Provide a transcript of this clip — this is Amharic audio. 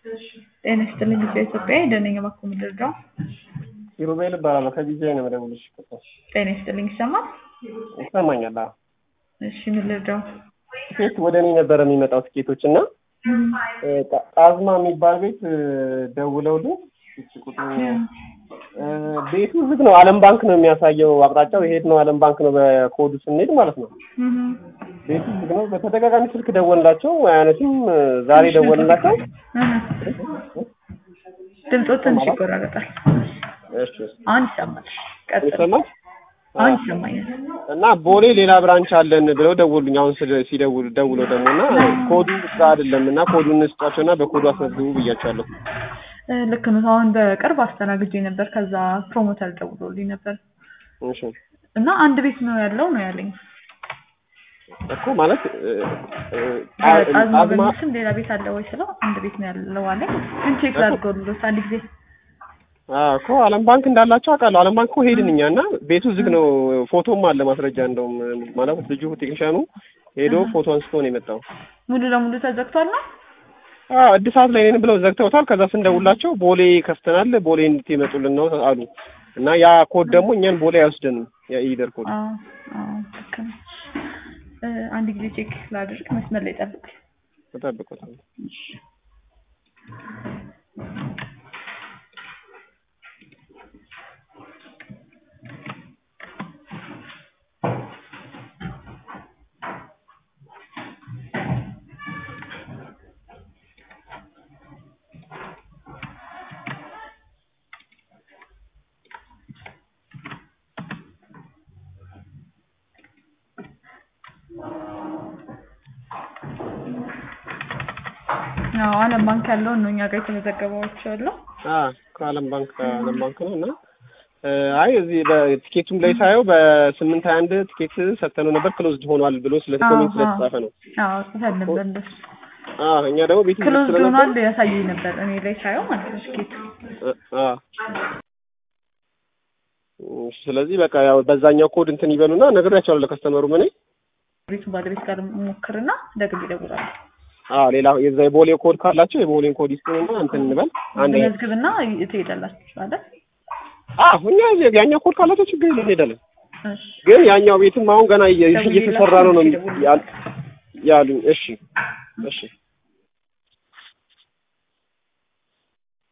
ጤና ይስጥልኝ ልጅ ኢትዮጵያ ደነኛ ባኮ ምድርዳው ኪሩቤል እባላለሁ ከቢጃይ ነው የምደውልልሽ። ጤና ይስጥልኝ ይሰማል? ይሰማኛል። አዎ እሺ ምን ልርዳው? ትኬት ወደ እኔ ነበረ የሚመጣው ትኬቶች እና ጣዝማ የሚባል ቤት ደውለውልኝ ቁጥሩ ቤቱ ዝግ ነው። ዓለም ባንክ ነው የሚያሳየው አቅጣጫው የሄድ ነው ዓለም ባንክ ነው በኮዱ ስንሄድ ማለት ነው። ቤቱ ዝግ ነው። በተደጋጋሚ ስልክ ደወልላቸው አያነሱም። ዛሬ ደወልላቸው ድምፆ ትንሽ ይቆራረጣል። እሺ አሁን ይሰማል። ቀጥል። ይሰማል አሁን ይሰማኛል። እና ቦሌ ሌላ ብራንች አለን ብለው ደወሉኝ። አሁን ስለ- ሲደውሉ ደውለው ደግሞ እና ኮዱ እዛ አይደለም እና ኮዱን ስጧቸውና በኮዱ አስመዝግቡ ብያቸዋለሁ። እ፣ ልክ ነው። አሁን በቅርብ አስተናግጄ ነበር። ከዛ ፕሮሞተር ደውሎልኝ ነበር እሺ እና አንድ ቤት ነው ያለው ነው ያለኝ። እኮ ማለት እ፣ እ፣ አዝማ አዝማ በሚል ስም ሌላ ቤት አለ ወይ ስለው አንድ ቤት ነው ያለው አለኝ። ግን ቼክ ላድርገውልዎት አንድ ጊዜ አዎ እኮ ዓለም ባንክ እንዳላቸው አውቃለሁ። ዓለም ባንክ እኮ ሄድን እኛ እና ቤቱ ዝግ ነው። ፎቶም አለ ማስረጃ። እንደውም ማለት ልጁ ቴክኒሻኑ ሄዶ ፎቶ አንስቶ ነው የመጣው። ሙሉ ለሙሉ ተዘግቷል ነው አዎ እድሳት ላይ ነን ብለው ዘግተውታል። ከዛ ስንደውላቸው ቦሌ ከፍተናል፣ ቦሌ እንድትመጡልን ነው አሉ እና ያ ኮድ ደግሞ እኛን ቦሌ አይወስደንም። ያ ኢደር ኮድ አዎ አዎ ልክ ነው። እ፣ አንድ ጊዜ ቼክ ላድርግ። መስመር ላይ ጠብቅ። ተጠብቁታል። አዎ ዓለም ባንክ ያለውን ነው እኛ ጋር የተመዘገበዋቸው ያለው። አዎ ከዓለም ባንክ ከዓለም ባንክ ነው እና እ፣ አይ እዚህ በቲኬቱም ላይ ሳየው በስምንት ሀያ አንድ ቲኬት ሰጥተነው ነበር ክሎዝድ ሆኗል ብሎ ስለ ኮሜንት ስለተጻፈ ነው። አዎ ጽፈን ነበር እንደሱ። አዎ እኛ ደግሞ ቤቱ ዝግ ክሎዝ ስለነበር ሆኗል ያሳየኝ ነበር እኔ ላይ ሳየው ማለት ነው ትኬቱ። አ- አ። እሺ፣ ስለዚህ በቃ ያው በዛኛው ኮድ እንትን ይበሉና ነግሬያቸዋለሁ ለከስተመሩ እኔ ቤቱ ባለቤት ጋር ሞክርና ደግሜ እደውላለሁ። አዎ ሌላ የዛ የቦሌ ኮድ ካላቸው የቦሌን ኮድ ይስጡንና እንትን እንበል አንድ መዝግብና ትሄዳላችሁ አይደል? አዎ እኛ ያኛው ኮድ ካላቸው ችግር የለም እንሄዳለን። እሺ ግን ያኛው ቤትም አሁን ገና እየ- ደውዬላቸው እየተሰራ ነው ነው ደውዬላቸው። ያል- ያሉኝ። እሺ እሺ